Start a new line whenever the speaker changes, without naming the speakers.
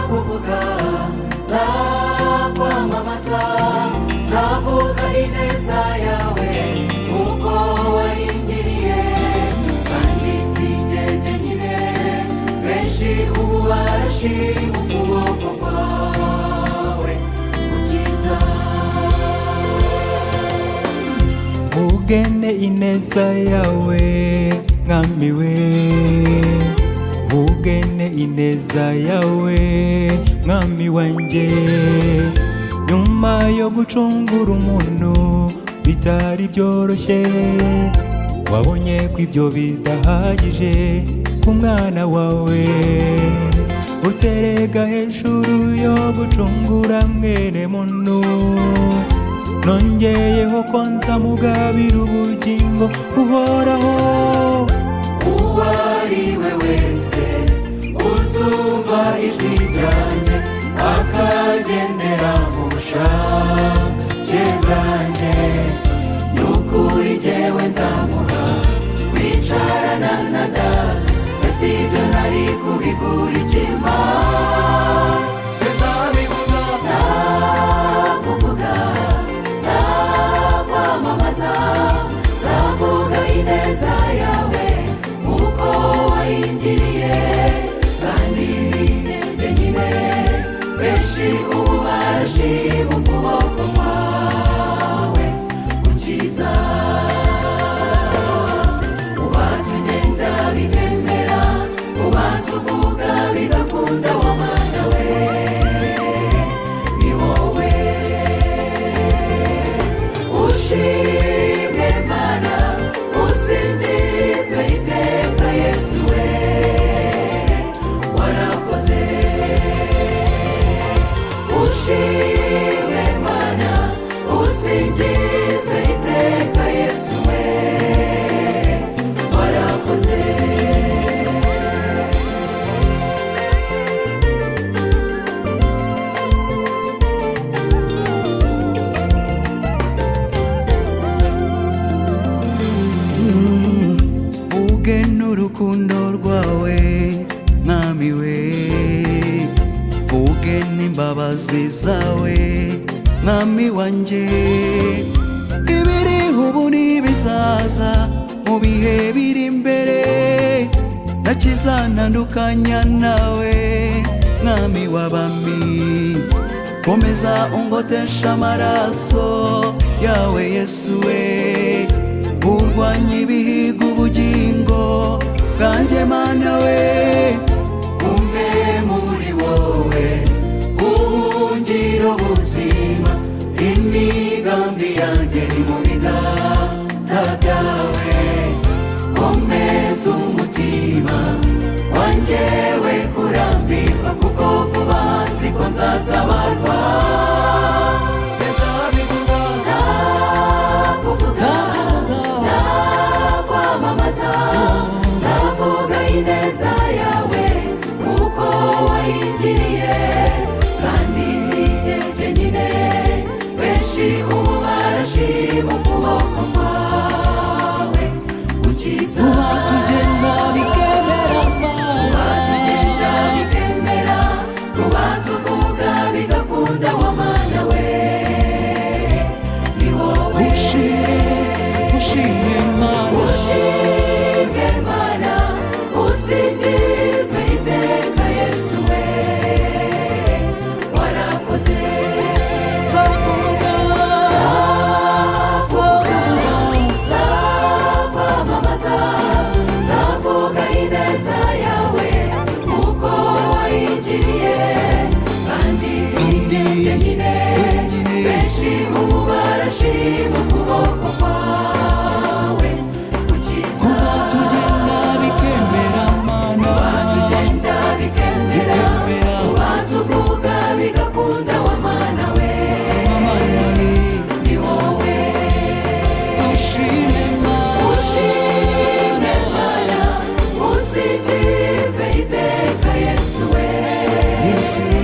kuvuga nzakwamamaza nzavuga ineza yawe uko wahingiriye kandi si jye jyenyine benshi ubu barashima ukuboko kwawe gukiza
vugane ineza yawe mwami we vugane ineza yawe mwami wanjye nyuma yo gucungura umuntu bitari byoroshye wabonye ko ibyo bidahagije ku mwana wawe uterega hejuru yo gucungura mwene muntu nongeyeho ko nzamugabira ubugingo buhoraho
uwo ari we wese uzumva ijwi ryanjye akagendera mu bushake bwanjye ni ukuri jyewe nzamuha kwicarana na data mbese ibyo nari kubigura ikima nzakuvuga nzakwamamaza nzavuga ineza yawe uko wayingiriye kandi jyenyine benshi ubu barashima ukuboko kwawe gukiza ubatugenda bikemera ubatuvuga bigakunda wa mana we ni wowe ushimwe mana usingizwe iteka yesu we warakoze ushimwe mana usingizwe iteka yesu we warakoze
vuge n'urukundo rwawe mwami we vuge n'imbabazi zawe mwami wanjye ibiriho ubu n'ibizaza mu bihe biri imbere ntakizanandukanya nawe mwami w'abami komeza ungotesha amaraso yawe yesu we urwanya ibihiga ubugingo bwanjye mana we
umwe muri wowe ubuhungiro buzima imigambi yanjye ni mu biganza byawe komeza umutima wanjye we kurambirwa kuko vuba nzi ko nzatabarwa nzakuvuga kwamamaza nzavuga ineza yawe uko wayingiriye kandi si jye jyenyine benshi ubu barashima ukuboko kwawe gukiza
tugenda bikemera
batugenda bikemera mu batuvuga bigakunda wa mana we ni wowe
ushime ushime mana
ushimwe mana usingizwe iteka yesu we warakoze
nzavuga nzavuga
nzakwamamaza nzavuga ineza yawe uko wayingiriye kandi sinjye nyine benshi ubu barashima ukuboko kwawe gukiza
tugenda bikemera mana
batugenda bikemera batuvuga bigakunda wa mana we
mana we
ni wowe
ushime mana
ushime mana usingizwe iteka yesu we
yesu